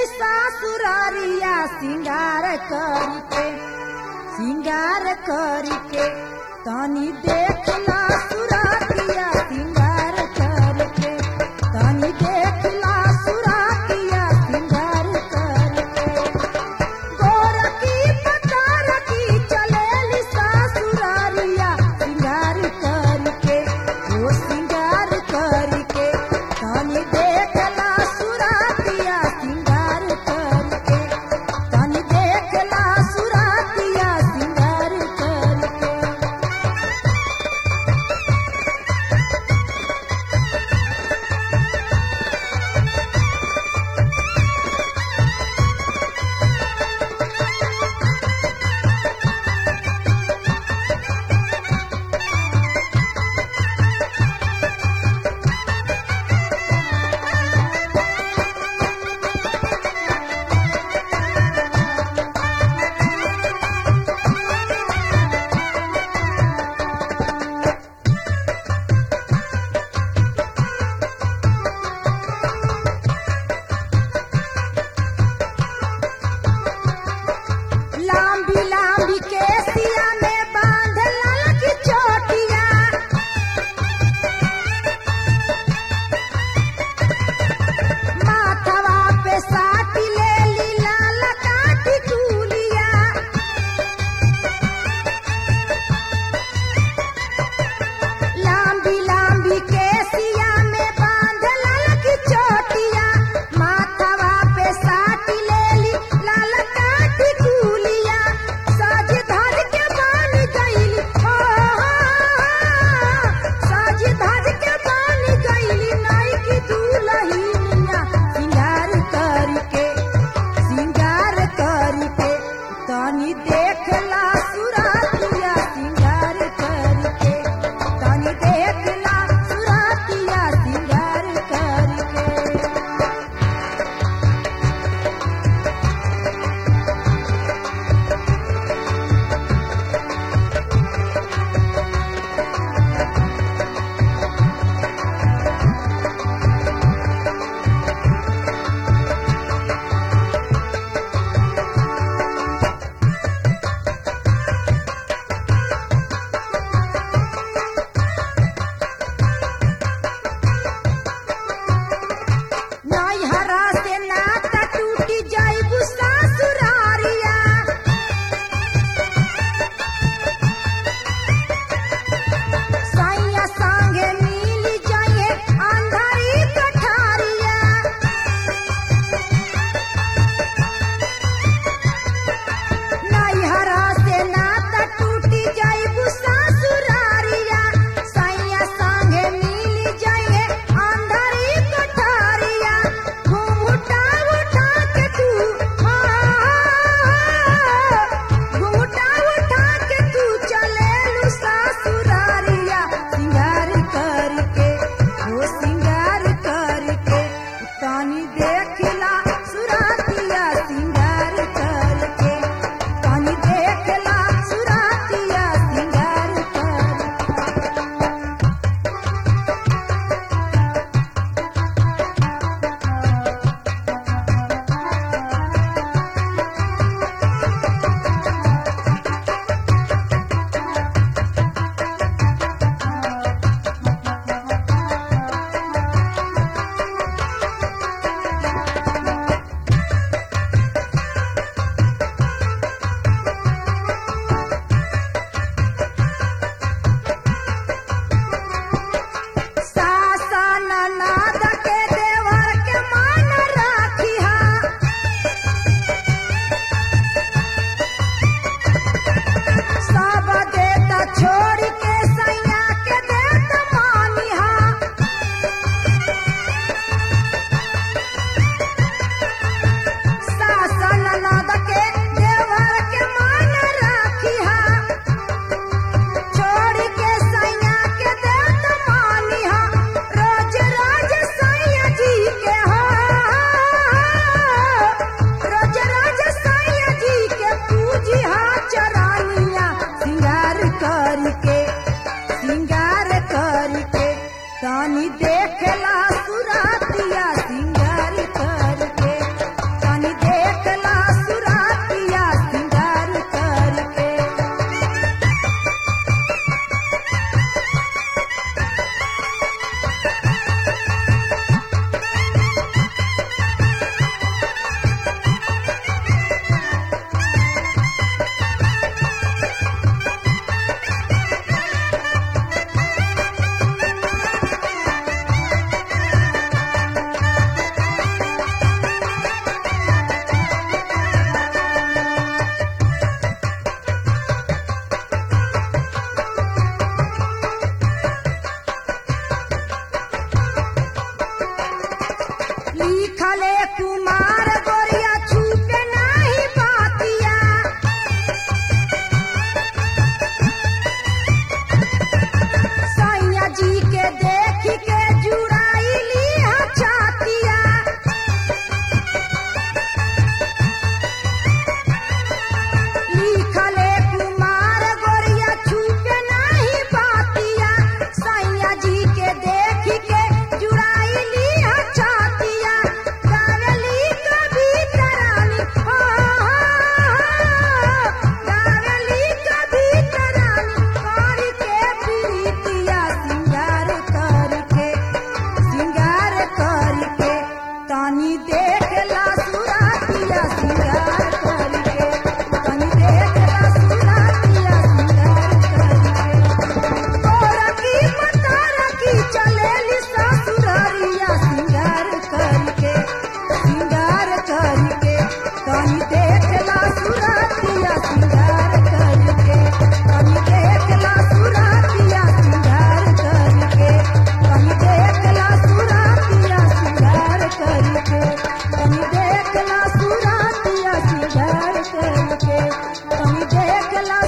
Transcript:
सासुरारिया सिंगार करके सिंगार करके तनी देखला सुरातिया सिंगार करके तनी देखला सुरातिया सिंगार करके गोरकी पतारकी चलेली सासुरारिया सिंगार करके ओ सिंगार करके तनी देखला सुरातिया सिंगार करके तनी देखला सुरातिया सिंगार करके लिखले कुमार गोरिया छूटे नाही पातिया सैया जी के देख के जुड़ाइली छातिया लिखले कुमार गोरिया छूटे नाही पातिया सैया जी के देख के जुड़ाइली छातिया गावली कभी तरानी हो गावली कभी तरानी करके प्रीतिया सिंगार करके सिंगार करके तानी देखला सुरातिया सिंगार करके तानी देखला सुरातिया सिंगार करके तोरा की मतारा की चलेली ससुरारिया सिंगार करके सिंगार करके तानी देखला सुरातिया सिंगार करके तानी देखला सुरातिया सिंगार करके तानी देखला सुरातिया सिंगार करके तानी देखला सुरातिया सिंगार करके तानी देखला